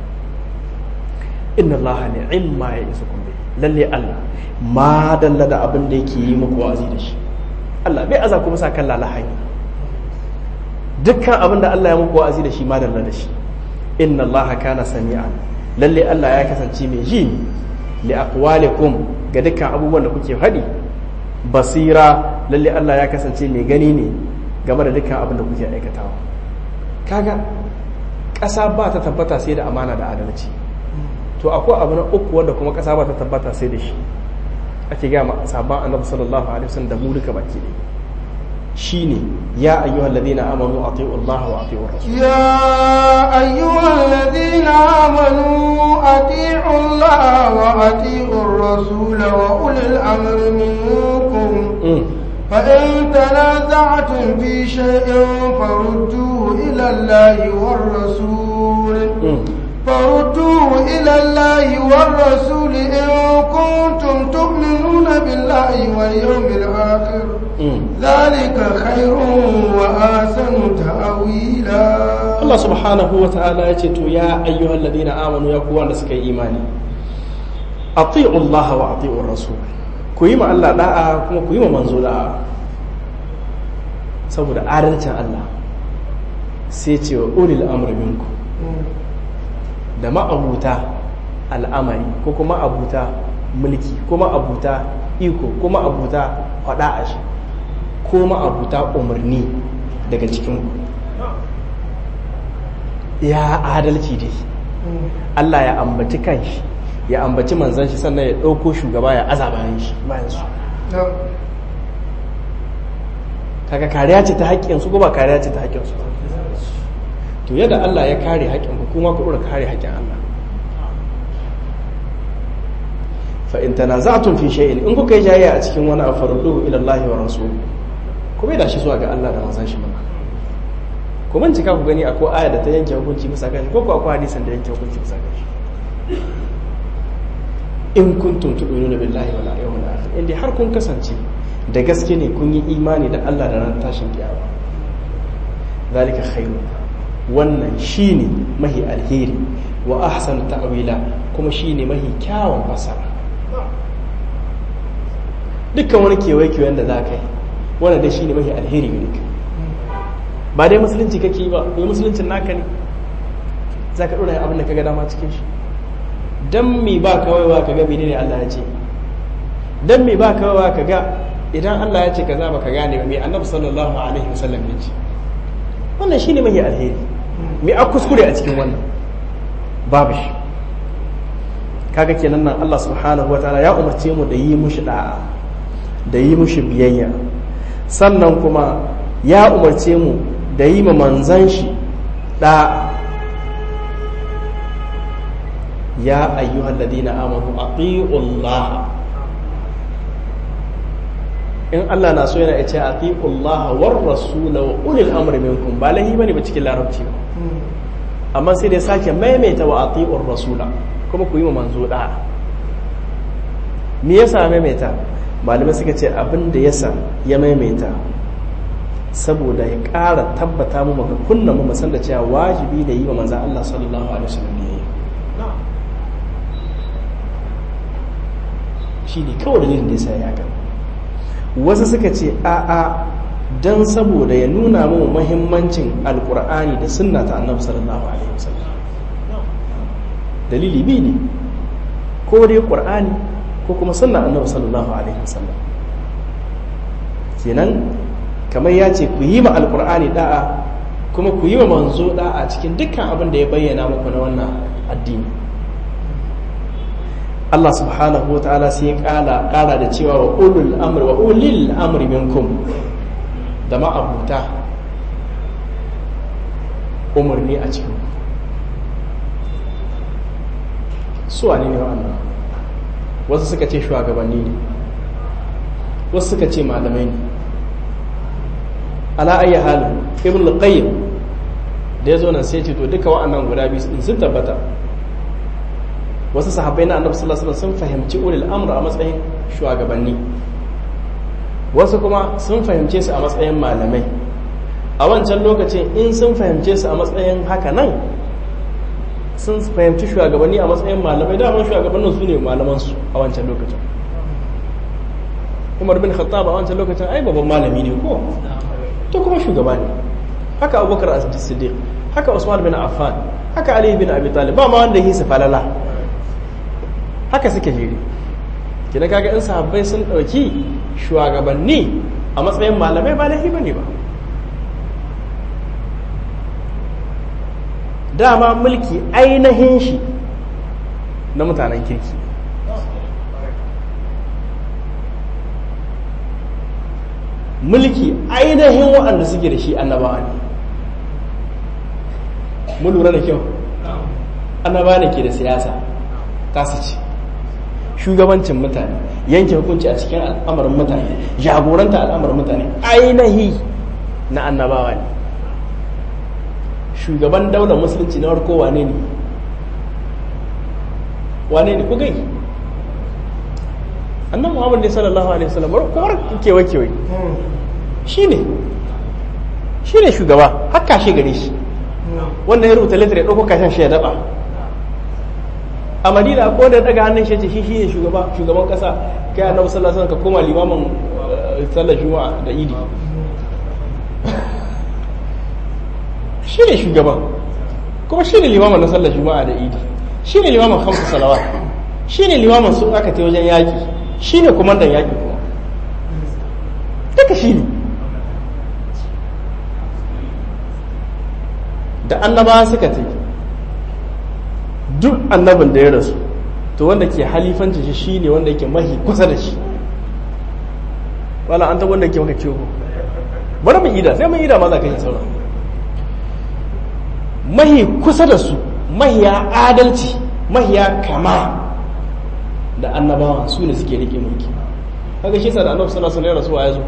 inna allaha ni'imma ya isa kun lalle Allah ma dalla da abin da yake yi muku wa'azi da shi Allah bai aza ku musa kan lalahayi dukkan abin da Allah ya muku wa'azi da shi ma dalla da shi inna allaha kana sami'an lalle Allah ya kasance mai ji li aqwalikum ga dukkan abubuwan da kuke faɗi basira lalle Allah ya kasance mai gani ne game da dukkan abin da kuke aikatawa kaga ƙasa ba ta tabbata sai da amana da adalci to akwai abu na uku wanda kuma ƙasa ba ta tabbata sai da shi ake gama sabon annabi sallallahu alaihi wasallam da mu duka baki ne shine ya ayyuhal ladina amanu atiiu Allah wa atiiu rasul ya ayyuhal ladina amanu atiiu Allah wa atiiu rasul wa ulil amri minkum فإن تنازعتم في شيء فردوه إلى الله والرسول فردوه إلى الله والرسول إن كنتم تؤمنون بالله واليوم الآخر ذلك خير وآسن تأويلا الله سبحانه وتعالى يتو يا أيها الذين آمنوا يقوى نسك إيماني أطيعوا الله وأطيعوا الرسول ku yi ma Allah da'a kuma ku yi ma manzo da'a saboda adalcin Allah sai ce wa ulil amri minku da ma'abuta al'amari ko kuma abuta mulki ko ma'abuta iko ko ma'abuta faɗa a shi ko ma'abuta umarni daga cikin ya adalci dai Allah ya ambaci kanshi ya ambaci manzan shi sannan ya ɗauko shugaba ya aza bayan shi bayan su kaga kariya ce ta haƙƙinsu ko ba kariya ce ta haƙƙinsu to yadda Allah ya kare haƙƙin ku kuma ku ɗora kare haƙƙin Allah fa in tanaza'tum fi shay'in in kuka yi jayayya a cikin wani afarduhu ila Allah wa rasul ku bai da shi zuwa ga Allah da manzan shi mana ku bincika ku gani akwai aya da ta yanke hukunci bisa kan ko ko akwai hadisin da yanke hukunci bisa kan shi in kuntum tu'minuna billahi wal yawmil akhir inda har kun kasance da gaske ne kun yi imani da Allah da ran tashin kiyama zalika khairu wannan shine mahi alheri wa ahsanu ta'wila kuma shine mahi kyawun fasara dukkan wani kewaye kewayen da za ka yi wannan dai shine mahi alheri gare ka ba dai musulunci kake yi ba mai musuluncin naka ne za ka ɗora abin da ka ga dama cikin shi dan me ba kawai ba ka ga menene Allah ya ce dan me ba kawai ba ka ga idan Allah ya ce kaza ba ka gane ba me Annabi sallallahu alaihi wasallam ya ce wannan shine mai alheri me a kuskure a cikin wannan babu shi kaga kenan nan Allah subhanahu wataala ya umarce mu da yi mushi da'a da yi mushi biyayya sannan kuma ya umarce mu da yi ma manzan shi da'a ya ayyuhal ladina amanu ati'u Allah in Allah na so yana ce ati'u Allah war rasul wa ulil amri minkum ba lahi bane ba cikin larabci ba amma sai dai sake maimaita wa ati'u rasula kuma ku yi ma manzo da me yasa maimaita malamai suka ce abin da yasa ya maimaita saboda ya ƙara tabbata mu maka kunna mu san da cewa wajibi da yi wa manzon Allah sallallahu alaihi wasallam ne shi ne kawai dalilin da ya sa ya haka wasu suka ce a'a don saboda ya nuna mu muhimmancin alkur'ani da sunna ta annabi sallallahu alaihi wasallam dalili bi ne ko dai qur'ani ko kuma sunna annabi sallallahu alaihi wasallam kenan kamar ya ce ku yi ma alkur'ani da'a kuma ku yi wa manzo da'a cikin dukkan abin da ya bayyana muku na wannan addini Allah subhanahu wa ta'ala sai ya kala kala da cewa wa ulul amri wa ulil amri minkum da ma'abuta umarni a cikin su ne ne wa'annan wasu suka ce shugabanni ne wasu suka ce malamai ne ala ayi halin ibn al-qayyim da ya zo nan sai ce to duka wa'annan guda biyu sun tabbata wasu sahabbai na annabi sallallahu alaihi wasallam sun fahimci ulil amr a matsayin shugabanni wasu kuma sun fahimce su a matsayin malamai a wancan lokacin in sun fahimce su a matsayin haka nan sun fahimci shugabanni a matsayin malamai daman shugabannin su ne malamansu a wancan lokacin umar bin khattab a wancan lokacin ai babban malami ne ko to kuma shugaba ne haka abubakar as-siddiq haka usman bin affan haka ali bin abi talib ba ma wanda yi su falala haka suke jere kina kaga in sahabbai sun dauki shugabanni a matsayin malamai ba laifi bane ba dama mulki ainihin shi na mutanen kirki mulki ainihin waɗanda suke da shi annabawa ne mu lura da kyau annabawa ne ke da siyasa tasu ce shugabancin mutane yanke hukunci a cikin al'amarin mutane jagoranta al'amarin mutane ainihi na annabawa ne shugaban daular musulunci na farko wane ne wane ne ku gai annan muhammad ne sallallahu alaihi wasallam kuma kewa kewaye shi ne shi ne shugaba haka shi gare shi wanda ya rubuta littafi ya ɗauko kashin shi ya daɓa a madina ko da daga hannun shi ce shi shi ne shugaba shugaban ƙasa kai annabi sallallahu alaihi wasallam ka koma limamin sallar juma'a da idi shi ne shugaban kuma shi ne limamin na sallar juma'a da idi shi ne limamin hamsu salawat shi ne limamin su aka ta wajen yaƙi shi ne kumandan yaƙi kuma duka shi ne da annabawa suka ta duk annabin da ya rasu to wanda ke halifanci shi shi ne wanda yake mahi kusa da shi wala an ta wanda ke maka ciwo bari mu ida sai mun ida ma za ka yi sauran mahi kusa da su mahiya adalci mahiya kama da annabawan su ne suke rike mulki kaga shi sa da annabi sallallahu alaihi wasallam ya zo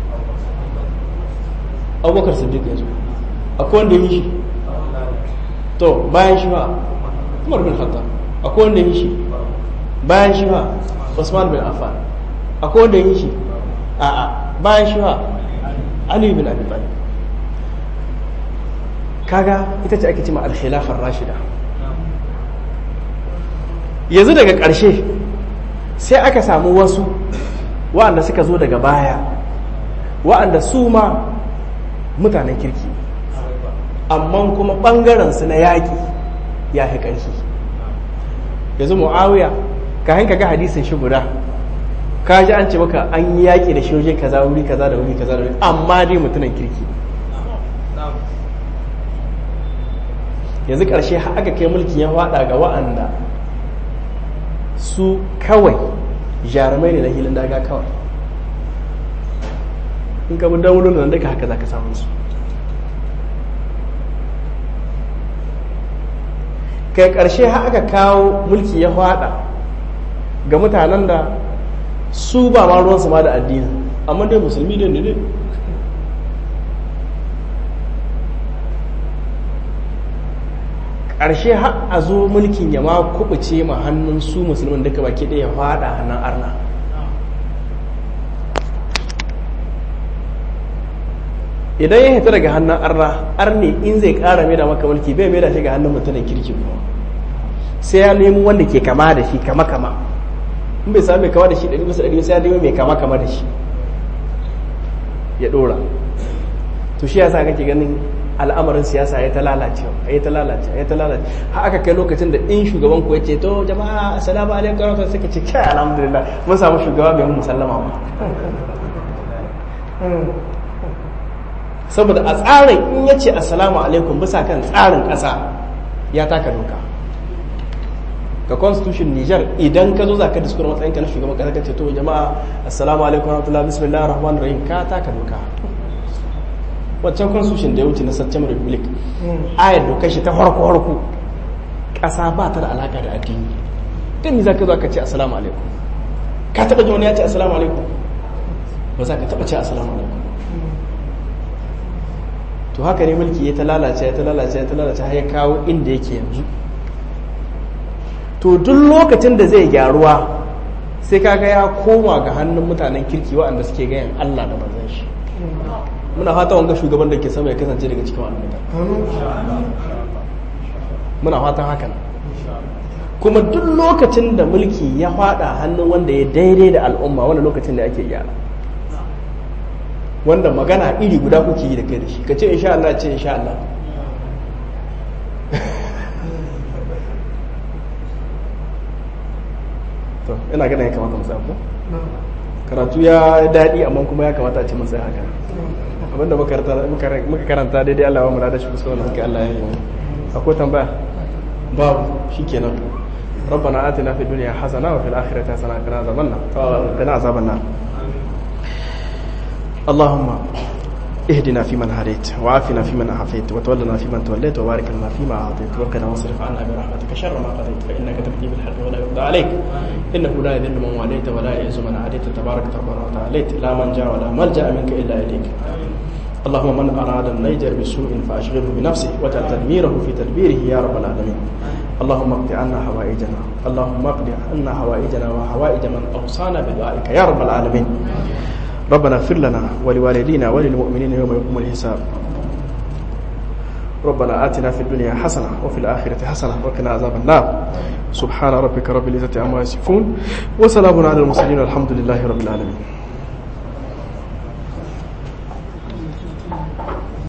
abubakar siddiq ya zo akwai wanda yi shi to bayan shi ba umar bin khattab akwai wanda yi shi bayan shi ba usman bin affan akwai wanda yi shi a'a bayan shi ba ali bin abi talib kaga ita ce ake cima al-khilafar rashida yanzu daga ƙarshe sai aka samu wasu wa'anda suka zo daga baya wa'anda su ma mutanen kirki amma kuma ɓangarensu na yaƙi ya fi ƙarfi yanzu mu'awiya ka hanka ga hadisin shi guda ka ji an ce maka an yi yaƙi da shoje kaza wuri kaza da wuri kaza da wuri amma dai mutunan kirki yanzu ƙarshe aka kai mulkin ya faɗa ga wa'anda su kawai jarumai ne na hilin daga kawai in ka bin daunin nan duka haka za ka samu su kai ƙarshe aka kawo mulki ya faɗa ga mutanen da su ba ma ruwansu ma da addini amma dai musulmi ne ne ƙarshe har a zo mulkin ya ma kubuce ma hannun su musulmin duka baki ɗaya faɗa hannun arna idan ya hita daga hannun arna arne in zai ƙara mai da maka mulki bai mai da shi ga hannun mutumin kirki kuma sai ya nemi wanda ke kama da shi kama kama in bai sami mai kama da shi ɗari bisa ɗari sai ya nemi mai kama kama da shi ya ɗora to shi yasa kake ganin al'amarin siyasa ya ta lalace ya ta lalace ya ta lalace har aka kai lokacin da in shugaban ku ya ce to jama'a assalamu alaikum wa suka ce kai alhamdulillah mun samu shugaba mai musallama ba saboda a tsarin in ya ce assalamu alaikum bisa kan tsarin ƙasa ya taka doka ga constitution Niger idan ka zo za ka diskura matsayin ka na shugaban ƙasa ka ce to jama'a assalamu alaikum wa rahmatullahi bismillahir rahmanir rahim ka taka doka waccan constitution da ya wuce na September Republic ayar dokar shi ta harko harko ƙasa ba ta da alaka da addini dan me zaka zo ka ce assalamu alaikum ka taba ji wani ya ce assalamu alaikum ba za ka taba ce assalamu alaikum to haka ne mulki ya ta lalace ya ta lalace ya ta lalace har ya kawo inda yake yanzu to duk lokacin da zai gyaruwa sai kaga ya koma ga hannun mutanen kirki waɗanda suke gayan Allah da manzon shi muna fata wanga shugaban da ke sama ya kasance daga cikin wannan muna fatan hakan kuma duk lokacin da mulki ya fada hannun wanda ya daidai da al'umma wanda lokacin da ake gyara wanda magana iri guda kuke yi da kai da shi ka ce insha Allah ce insha Allah to ina gana ya kamata mu ko karatu ya daɗi amma kuma ya kamata a ce masai haka abinda muka karanta daidai Allah wa murada shi kusa wanda suka Allah ya yi akwai tambaya babu shi kenan ربنا آتنا في الدنيا حسنة وفي الآخرة حسنة وقنا عذاب النار وقنا عذاب النار اللهم اهدنا فيمن هديت وعافنا فيمن عافيت وتولنا فيمن توليت وبارك لنا فيما اعطيت وقنا واصرف عنا برحمتك شر ما قضيت فانك تقضي بالحق ولا يقضى عليك انه لا يذل من واليت ولا يعز من عاديت تبارك ربنا وتعاليت لا من جاء ولا ملجا منك الا اليك اللهم من اراد النيجر بسوء فاشغله بنفسه وجعل تدميره في تدبيره يا رب العالمين اللهم اقض عنا حوائجنا اللهم اقض عنا حوائجنا وحوائج من اوصانا بدعائك يا رب العالمين ربنا اغفر لنا ولوالدينا وللمؤمنين يوم يقوم الحساب ربنا آتنا في الدنيا حسنة وفي الآخرة حسنة وقنا عذاب النار سبحان ربك رب العزة عما يصفون وسلام على المرسلين والحمد لله رب العالمين